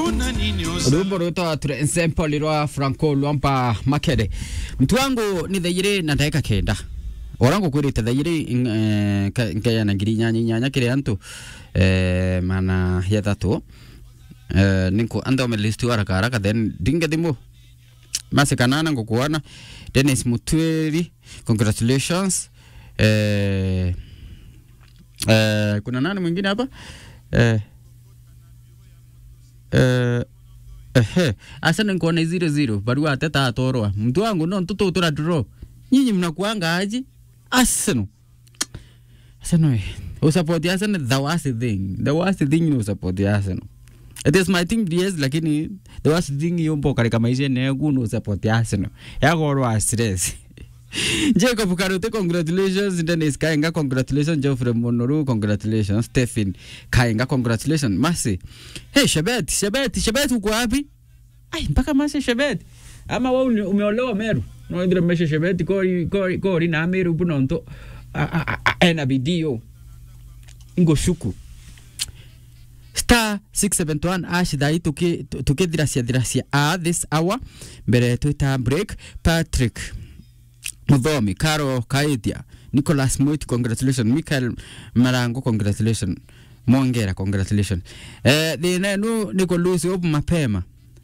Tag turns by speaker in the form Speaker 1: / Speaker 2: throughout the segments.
Speaker 1: rwimbo rwitwa turensemple rwa franco lwampa makere mtu wangu ni thairi na ndagika kenda orangu kwirite thairi nkeyana ngiri inyanya inyanya kiri antu eh, mana ya thatu eh, ninku andome list haraka haraka then dinge thimu masikanana ngukuona Dennis Mutweri congratulations eh, eh, kuna nani mwingine hapa eh, eh, ehe asana nkuona zero zero barua ateta atorwa mtu wangu no ntutu tura draw nyinyi mnakuanga aje Arsenal Arsenal eh, usupport Arsenal the worst thing the worst thing ni usupport Arsenal it is my team yes lakini the worst thing yombo katika maisha ni kuno support Arsenal yagorwa stress Jacob Karute, congratulations. Dennis Kaenga, congratulations. Geoffrey Monoru, congratulations. Stephen Kaenga, congratulations. Masi. Hey, Shabet, Shabet, Shabet uko wapi? Ai, mpaka Masi Shabet. Ama wewe umeolewa Meru. No ndire meshe Shabet ko ko ko na Meru bunonto. Ena bidio. Ingo shuku star 671 ash thai tukithiracia thiracia a this hour mbere twita break patrick muthomi caro kaitia nicholas mwiti congratulation michael marango congratulation mongera congratulation eh, thina inu ni kulusi upu mapema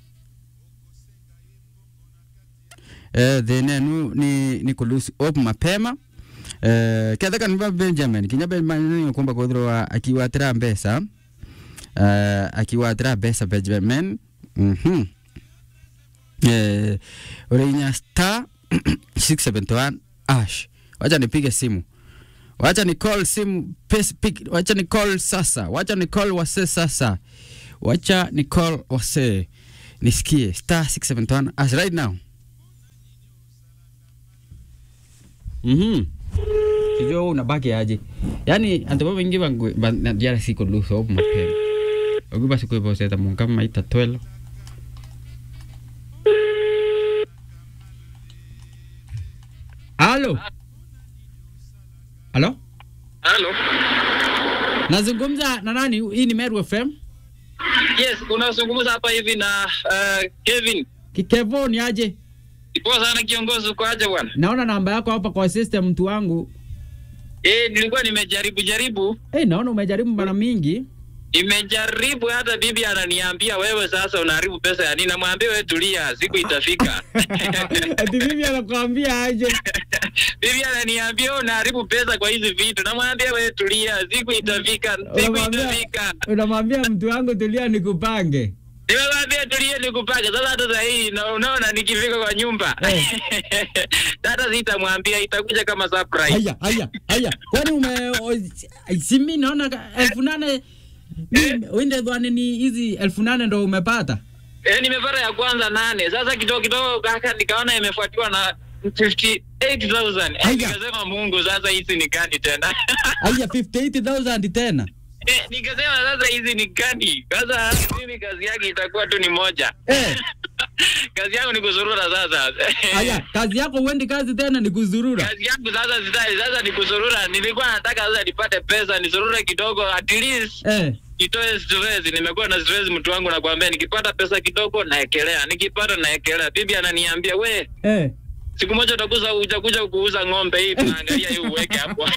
Speaker 1: eh, thina inu ni, ni kulusi upu mapema eh, ketha kanva benjamin kinya benjamin kumba kwithirwa akiwatira mbesa uh, akiwatira mbeca benjamin mhm eh, urinya star 671 ash wacha nipige simu wacha ni call simu pes, pick, wacha ni call sasa wacha ni call wase sasa wacha ni call wase nisikie star 671 ash right now mhm sijua unabaki aje yani antu babengi bangu banajara siko luso mapema ogu basi kwe bose ta munga maita twelo Halo. Halo?
Speaker 2: Halo.
Speaker 1: Nazungumza na nani? Hii ni Meru FM.
Speaker 2: Yes, unazungumza hapa hivi na uh, Kevin.
Speaker 1: Kikevo ni aje?
Speaker 2: Poa sana kiongozi, uko aje bwana?
Speaker 1: Naona namba yako hapa kwa system mtu wangu.
Speaker 2: Eh, nilikuwa nimejaribu jaribu.
Speaker 1: Eh, naona umejaribu mara mingi.
Speaker 2: Nimejaribu hata bibi ananiambia wewe sasa unaharibu pesa ya nini? Namwambia wewe tulia, siku itafika.
Speaker 1: Ati bibi anakuambia aje?
Speaker 2: bibi ananiambia wewe unaharibu pesa kwa hizi vitu. Namwambia wewe tulia, siku itafika, siku
Speaker 1: Unamwambia
Speaker 2: itafika.
Speaker 1: unamwambia mtu wangu tulia nikupange.
Speaker 2: Nimemwambia tulie nikupange. Sasa hata sasa hii na- unaona nikifika kwa nyumba.
Speaker 1: Eh.
Speaker 2: Hata sitamwambia itakuja kama surprise.
Speaker 1: Haya, haya, haya. Kwani ume o- si mimi naona ka- elfu nane mimi- wende dhwani ni hizi elfu nane ndo umepata.
Speaker 2: Eh, nimepata ya kwanza nane. Sasa kidogo kidogo kaka nikaona imefuatiwa na 58,000.
Speaker 1: Aya.
Speaker 2: Eh, nikasema Mungu sasa hizi ni gani tena?
Speaker 1: Haya 58000 tena.
Speaker 2: eh, nikasema sasa hizi ni gani? Sasa mimi kazi yake itakuwa tu ni moja.
Speaker 1: Eh.
Speaker 2: kazi yangu ni kuzurura sasa.
Speaker 1: Haya, kazi yako uendi kazi tena ni kuzurura.
Speaker 2: kazi yangu sasa sitaki sasa ni kuzurura. Nilikuwa nataka sasa nipate pesa nizurure kidogo at least
Speaker 1: Eh.
Speaker 2: nitoe stress. Nimekuwa na stress mtu wangu, nakwambia, nikipata pesa kidogo naekelea, nikipata naekelea. Bibi ananiambia we,
Speaker 1: Eh.
Speaker 2: siku moja utakuza utakuja kuuza ng'ombe hii, tunaangalia hii uweke hapo.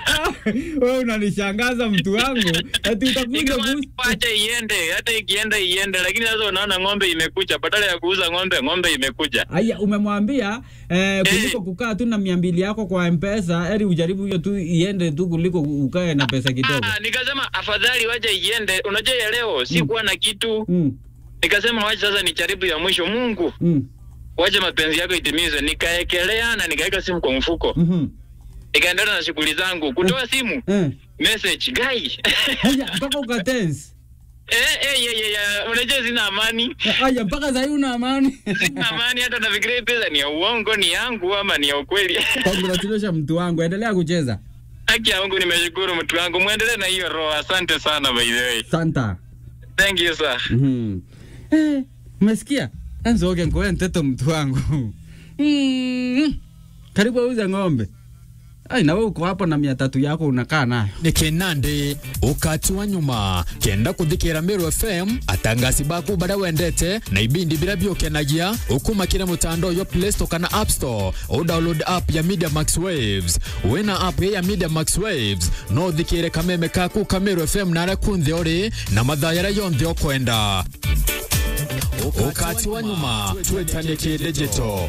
Speaker 1: Wewe unanishangaza mtu wangu. Ati utakuja
Speaker 2: Nikamwambia
Speaker 1: kuuza.
Speaker 2: acha iende, hata ikienda iende, lakini sasa unaona ng'ombe imekuja, badala ya kuuza ng'ombe, ng'ombe imekuja.
Speaker 1: Haya, umemwambia eh, kuliko kukaa tu na mia mbili yako kwa mpesa, eri ujaribu hiyo tu iende tu kuliko ukae na pesa kidogo.
Speaker 2: Ah, nikasema afadhali wacha iende. Unajua ya leo sikuwa na kitu,
Speaker 1: Mm,
Speaker 2: nikasema wacha sasa nijaribu ya mwisho. Mungu,
Speaker 1: mm,
Speaker 2: wacha mapenzi yako itimize. Nikaekelea na nikaweka simu kwa mfuko,
Speaker 1: mhm.
Speaker 2: nikaendelea na shughuli zangu, kutoa simu
Speaker 1: Eh.
Speaker 2: message guy
Speaker 1: Haya, mpaka ukatense.
Speaker 2: eh, eh, yeah, yeah, yeah. Unajua sina amani,
Speaker 1: Haya, mpaka sasa una amani.
Speaker 2: sina amani hata nafikiria hii pesa ni ya uongo, ni yangu ama ni ya ukweli.
Speaker 1: Congratulations mtu wangu, endelea kucheza.
Speaker 2: Haki ya Mungu, nimeshukuru mtu wangu, muendelee na hiyo roho. Asante sana by the way,
Speaker 1: Santa.
Speaker 2: thank you sir.
Speaker 1: Mhm. Eh, umesikia? Anzo nkoe mtoto mtu wangu. Mm. Karibu auze ng'ombe. ai nawe uko hapo na mia tatu yako unakaa nayo
Speaker 3: nä kinandi ukati wa nyuma kenda kuthikira Meru FM atangasi baku baria wendete na ibindi biria biukenagia ukumakire mutandao yo Play Store kana App Store udownload app ya Media Max Waves wina app ya Media Max Waves no thikire kameme kaku ka Meru FM nare kunthi uri na mathaa yaria yonthe ukwenda ukati wa nyuma twetanie kidigital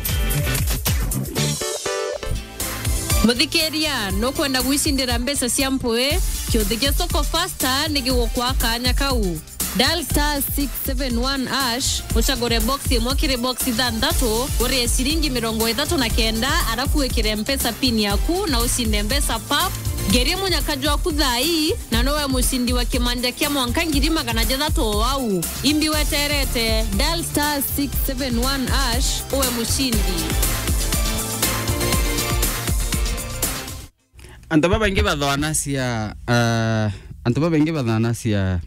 Speaker 4: muthikiria nukwenda gwicindira mbeca cia mpui kiuthikia soko fasta nigigukwa kanya kau dial star 671 ash ucagure box imwe kiri box ithanthatu urie ciringi mirongo ithatu na kenda arafu wikire mpesa pin yaku na ucinde mbeca pap ngerie munyakaji waku thai na nowe mucindi wa kimanja kia mwanka ngiri magana jathatu o wau imbi weterete dial star 671 ash uwe mucindi
Speaker 1: antu babaingi bathwana cia uh, antu babaingi bathwana cia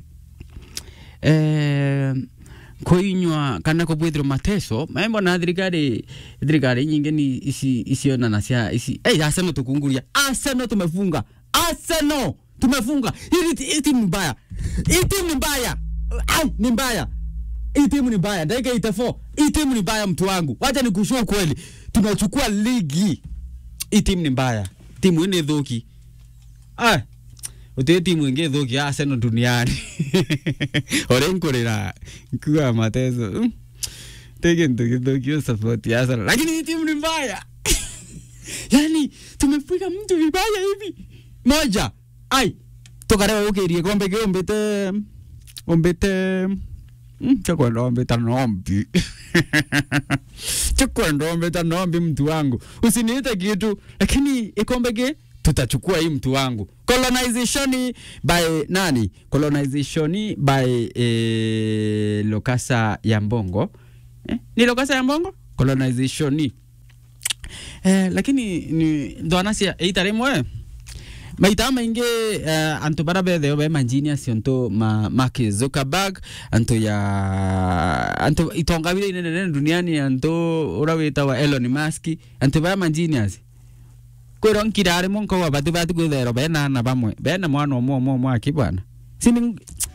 Speaker 1: eh, kuinywa kana kubwithirwo mateso maembo na thirikari thirikari nyingi ni ici icionana cia ici ei Arsenal tukunguria Arsenal tumefunga Arsenal tumefunga hili hii timu ni mbaya hii timu ni mbaya ai ni mbaya hii timu ni mbaya dakika 84 hii timu ni mbaya mtu wangu wacha nikushua kweli tunachukua ligi hii timu ni mbaya timu ĩnĩ thũki ah ũtĩ timu ĩngĩ thũki ya Arsenal duniani ũrĩa nkũrĩra nkuaga mateso Mm. tĩ kĩndũ gĩthũki support ya Arsenal lakini hii timu ni mbaya yani tumepiga mtu vibaya hivi moja ai tukarewa ũkĩrie kombe kĩ ũmbĩte ũmbĩte Mm, chakwenda ombeta nombi chakwenda ombeta nombi mtu wangu usiniite kitu lakini ikombe ki tutachukua hii mtu wangu colonization by nani colonization by eh, lokasa ya mbongo eh? ni lokasa ya mbongo colonization eh, lakini ni ndwanacia ita rimwe maita maingi uh, antu bara betheo be manjinius antu ma Mark Zuckerberg antu ya antu itonga bile inene nene duniani antu ura witawa Elon Musk antu bara manjinius kwiro nkirare monko wa batu batu kwithero bena na bamwe bena mwana omwe omwe omwe akibwana sini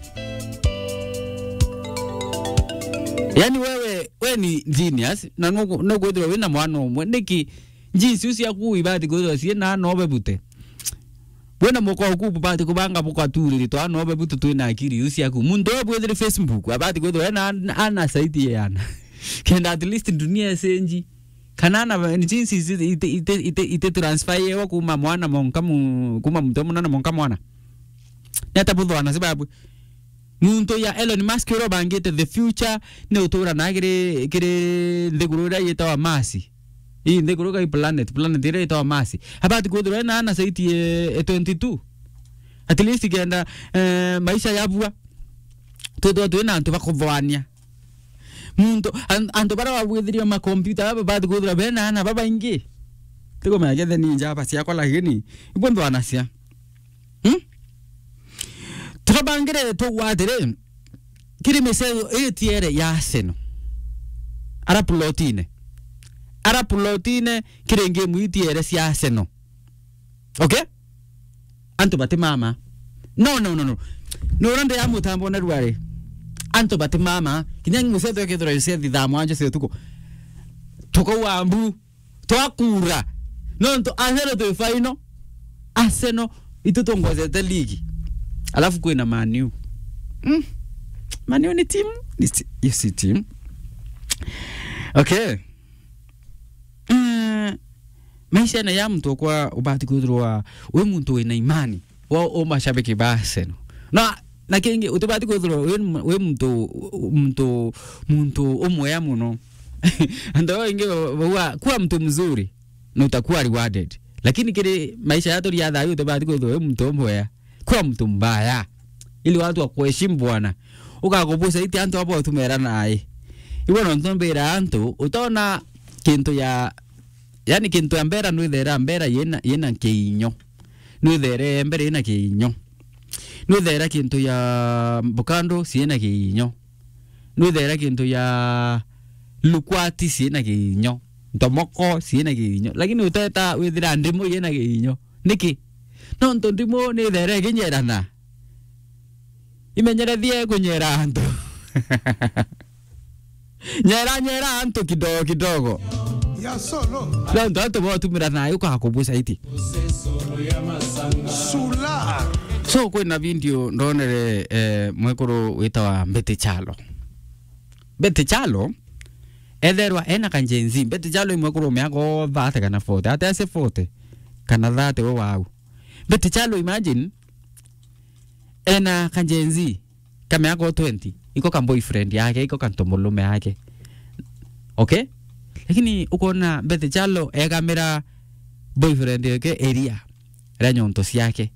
Speaker 1: yani wewe we ni genius na no kwithirwo wina mwana omwe niki jinsi ucia kuibati kwithirwo cie na nobe bute wena moko ku bati kubanga buka turiri to ano be butu twina akiri usi aku muntu obwethire facebook abati kwetho ena ana saiti yana kenda at least dunia senji kanana ni jinsi ite ite ite, ite, ite transfer yewa kuma mwana monka mu kuma muntu mwana monka mwana nyata buthwana sababu muntu ya Elon Musk ro bangite the future ne utura na kire kire ndegurura yetawa masi hii ndikuruka hii planet planet ile itawa masi habati kuthura na ana saiti e, e 22 at least kenda eh, maisha yabua tuthwa twina antu bakuthwania muntu an- antu bara wabwithirio makompyuta baba bati kuthura bena ana baba ingi tiko megethe ni njaba ciakwa lakini ibwo ndwana cia hmm? turabangire tugwatire kiri miseo itiere ya Arsenal ara plotine ara plotine kirenge mwitiere cia Arsenal okay antu bati mama no no no no no rande ya mutambo na ruare antu bati mama kinya museto yakithira yose thithamo anje cio tuko tuko wambu twakura no nto Arsenal tu final Arsenal itutongozete ligi alafu kwina Man U mm. Man U ni timu ni si- hiyo si timu okay Mm, maisha na ya mtu kwa ubati kuthirwa we muntu wina imani wa o mashabiki ba Arsenal na na kingi utibati kuthirwa we we muntu muntu muntu umwe muno ndo wengi wa kuwa mtu mzuri na utakuwa rewarded lakini kile maisha yato ya dhayo utibati kuthirwa we muntu umwe kuwa mtu mbaya ili watu wakuheshimu bwana ukakubusa iti antu abo tumera naye ibono ntombera antu utona kintu ya yani kintu ya mbera nwithera mbera yena yena kiinyo nwithere mbere yena kiinyo nwithera kintu ya mbukando ciena kiinyo nwithera kintu ya lukwati ciena kiinyo ntomoko ciina giinyo lakini uteta withira ndimu yina giinyo niki nontu ndimu ni there ginyerana imenyerethie kunyera antu nyera nyera antu kidogo kidogo
Speaker 5: ya solo
Speaker 1: nontu antu botumira nayo ukakubuca iti
Speaker 5: sula
Speaker 1: so kwina video ndonere eh, mwekuru witawa mbete chalo mbete chalo etherwa ena kanjenzi mbete chalo imwekuru miako thate kana fote ate ase fote kana thate we wau mbete chalo imagine ena kanjenzi kameako 20 iko ka boyfriend yake iko kantomolume yake okay lakini ukona mbete chalo ekamira boyfriend yake area ria nyonto ciake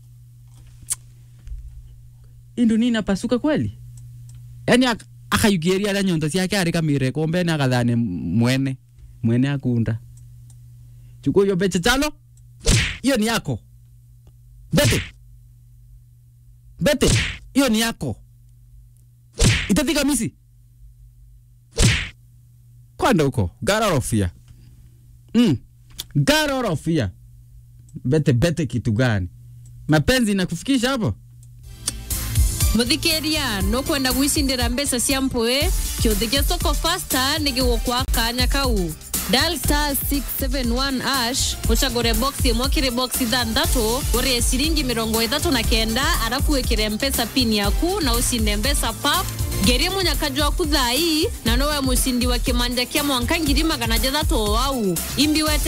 Speaker 1: indu nina pasuka kweli yani ak- akayugieria ria nyonto ciake ari kamire kombene akathane mwene mwene akunda chukua hiyo beche chalo hiyo ni yako bete bete hiyo ni yako itatika misi kwanda huko garorofia mm. garorofia bete bete kitu gani mapenzi inakufikisha hapo
Speaker 4: muthikiria no kwenda gwicindira mbeca cia mpui kiuthi gia soko fasta ni gigukwa kanya kau dial star 671 ash ucagure box imwe kiri box ithanthatu urie ciringi mirongo ithatu na kenda arafu wikire mpesa pin yaku na ucinde mbeca pap ngerie munyakaju waku thai na nowe mucindi wa kimanja kia mwanka ngiri magana jathatu o wau imbi wete